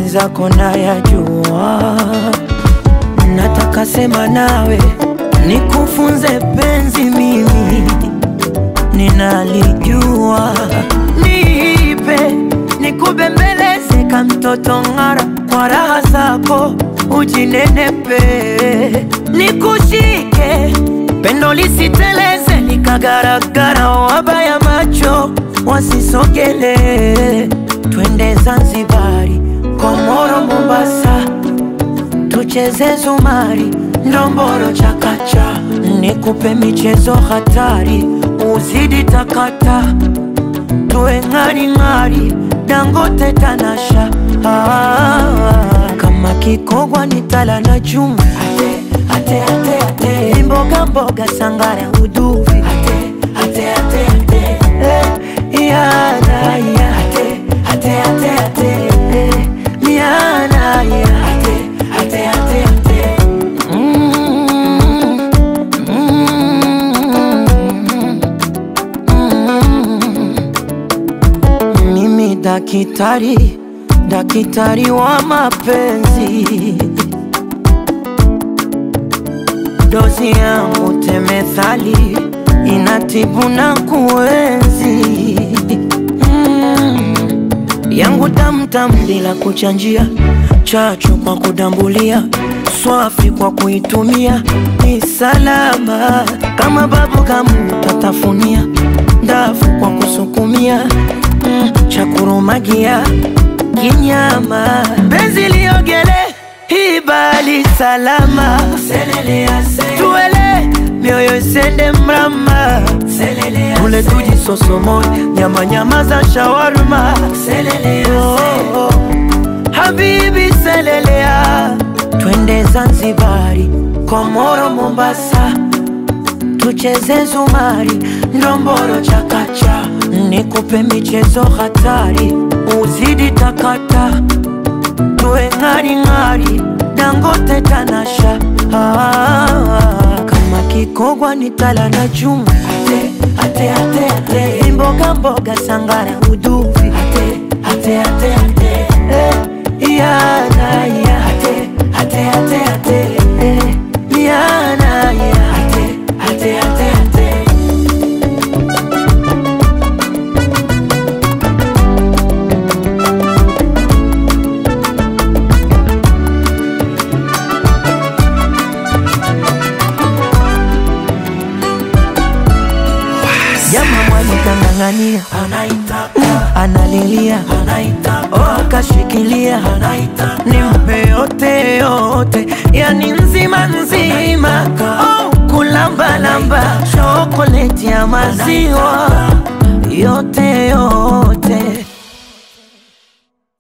mwenzako nayajua, nataka sema nawe nikufunze penzi, mimi ninalijua, nipe nikubembeleze ka mtoto ng'ara, kwa raha zako ujinenepe, nikushike pendo lisiteleze likagaragara, wabaya macho wasisogele, twende Zanzibari, Komoro, Mombasa, tucheze zumari, ndomboro, chakacha, nikupe michezo hatari, uzidi takata, tuwe ng'aring'ari, Dangote, Tanasha, ah, kama kikogwa ni tala na chuma, ate, ate, ate, ate, mboga mboga, sangara, uduvi, ate, ate, ate, ate, eh, yana, ya, ate, ate, ate, ate, eh, yana, ya, ate, ate, ate, ate. Mm, mm, mm. Mimi dakitari, dakitari wa mapenzi, dozi yangu temethali inatibu na kuenzi mm. yangu tamtam bila kuchanjia, chachu kwa kudambulia, swafi kwa kuitumia, ni salama kama babu kamu tatafunia, ndafu kwa kusukumia mm. cha kurumagia kinyama, benzi liogele hibali salama, tuele mioyo isende mrama, tule tuji sosomo nyama nyama za shawarma, oh, oh. Habibi selelea, twende Zanzibari, Komoro, Mombasa, tucheze zumari, ndomboro, chakacha, nikupe michezo hatari, uzidi takata, tuwe ng'aring'ari, Dangote, Tanasha, ah, kama kikogwa ni tala na chuma, ate, ate, ate, ate, mboga mboga, sangara, uduvi, ate, ate, ate, ate, eh, yana, ya, ate, ate, ate, ate, eh, yana, ya, ate, ate, ate, ate. Jamaa mwanikang'ang'ania analilia oh, akashikilia nimpe yote yote, yani nzima nzima oh, kulambalamba shokoleti ya maziwa yote yote